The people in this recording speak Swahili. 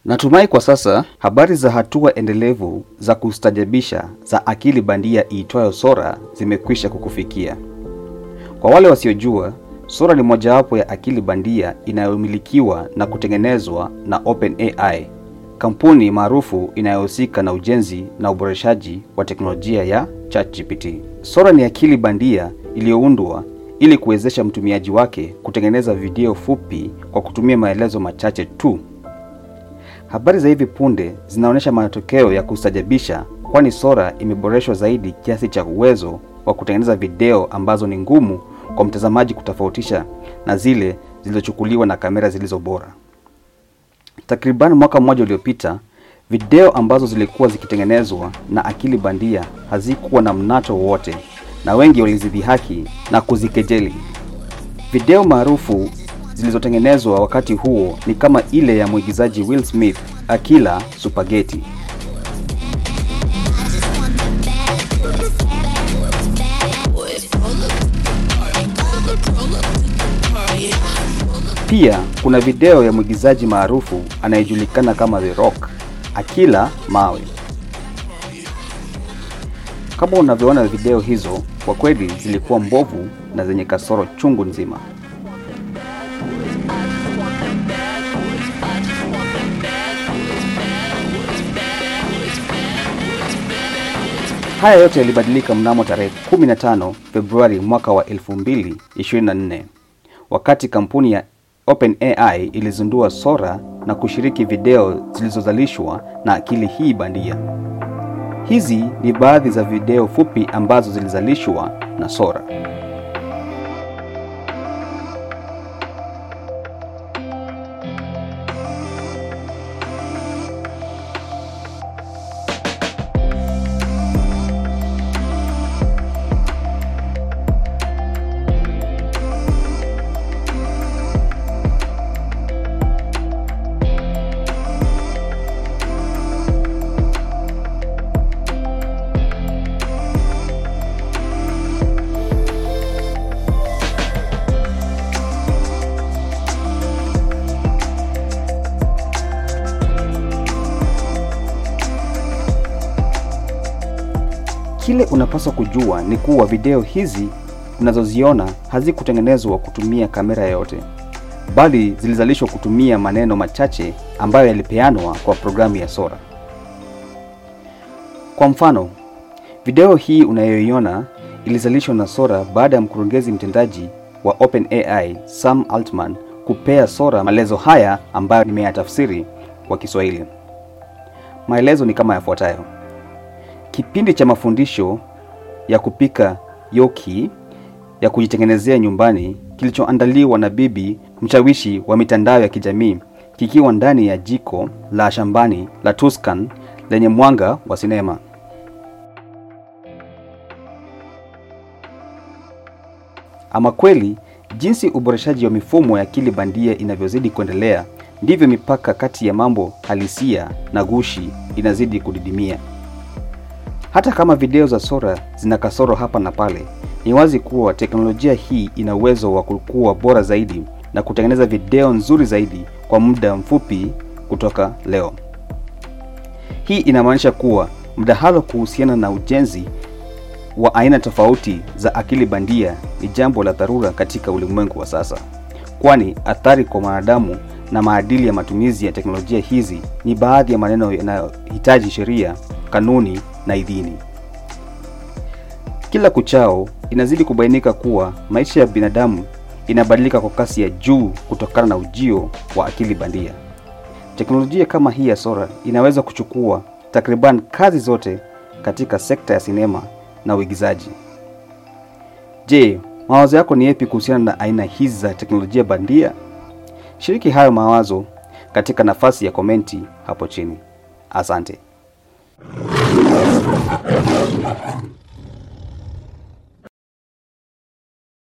Natumai kwa sasa habari za hatua endelevu za kustajabisha za akili bandia iitwayo Sora zimekwisha kukufikia. Kwa wale wasiojua, Sora ni mojawapo ya akili bandia inayomilikiwa na kutengenezwa na OpenAI, kampuni maarufu inayohusika na ujenzi na uboreshaji wa teknolojia ya ChatGPT. Sora ni akili bandia iliyoundwa ili kuwezesha mtumiaji wake kutengeneza video fupi kwa kutumia maelezo machache tu. Habari za hivi punde zinaonyesha matokeo ya kustajabisha, kwani Sora imeboreshwa zaidi kiasi cha uwezo wa kutengeneza video ambazo ni ngumu kwa mtazamaji kutofautisha na zile zilizochukuliwa na kamera zilizo bora. Takriban mwaka mmoja uliopita, video ambazo zilikuwa zikitengenezwa na akili bandia hazikuwa na mnato wowote na wengi walizidhihaki na kuzikejeli. Video maarufu zilizotengenezwa wakati huo ni kama ile ya mwigizaji Will Smith akila supageti. Pia kuna video ya mwigizaji maarufu anayejulikana kama The Rock akila mawe. Kama unavyoona video hizo, kwa kweli zilikuwa mbovu na zenye kasoro chungu nzima. Haya yote yalibadilika mnamo tarehe 15 Februari mwaka wa 2024 wakati kampuni ya OpenAI ilizindua Sora na kushiriki video zilizozalishwa na akili hii bandia. Hizi ni baadhi za video fupi ambazo zilizalishwa na Sora. Kile unapaswa kujua ni kuwa video hizi unazoziona hazikutengenezwa kutumia kamera yoyote, bali zilizalishwa kutumia maneno machache ambayo yalipeanwa kwa programu ya Sora. Kwa mfano, video hii unayoiona ilizalishwa na Sora baada ya mkurugenzi mtendaji wa OpenAI Sam Altman kupea Sora maelezo haya ambayo nimeyatafsiri kwa Kiswahili. Maelezo ni kama yafuatayo: Kipindi cha mafundisho ya kupika yoki ya kujitengenezea nyumbani kilichoandaliwa na bibi mshawishi wa mitandao ya kijamii kikiwa ndani ya jiko la shambani la Tuscan lenye mwanga wa sinema. Ama kweli, jinsi uboreshaji wa mifumo ya akili bandia inavyozidi kuendelea, ndivyo mipaka kati ya mambo halisia na gushi inazidi kudidimia. Hata kama video za Sora zina kasoro hapa na pale, ni wazi kuwa teknolojia hii ina uwezo wa kukua bora zaidi na kutengeneza video nzuri zaidi kwa muda mfupi kutoka leo. Hii inamaanisha kuwa mdahalo kuhusiana na ujenzi wa aina tofauti za akili bandia ni jambo la dharura katika ulimwengu wa sasa, kwani athari kwa mwanadamu na maadili ya matumizi ya teknolojia hizi ni baadhi ya maneno yanayohitaji sheria, kanuni na idhini. Kila kuchao inazidi kubainika kuwa maisha ya binadamu inabadilika kwa kasi ya juu kutokana na ujio wa akili bandia. Teknolojia kama hii ya Sora inaweza kuchukua takriban kazi zote katika sekta ya sinema na uigizaji. Je, mawazo yako ni yapi kuhusiana na aina hizi za teknolojia bandia? Shiriki hayo mawazo katika nafasi ya komenti hapo chini. Asante.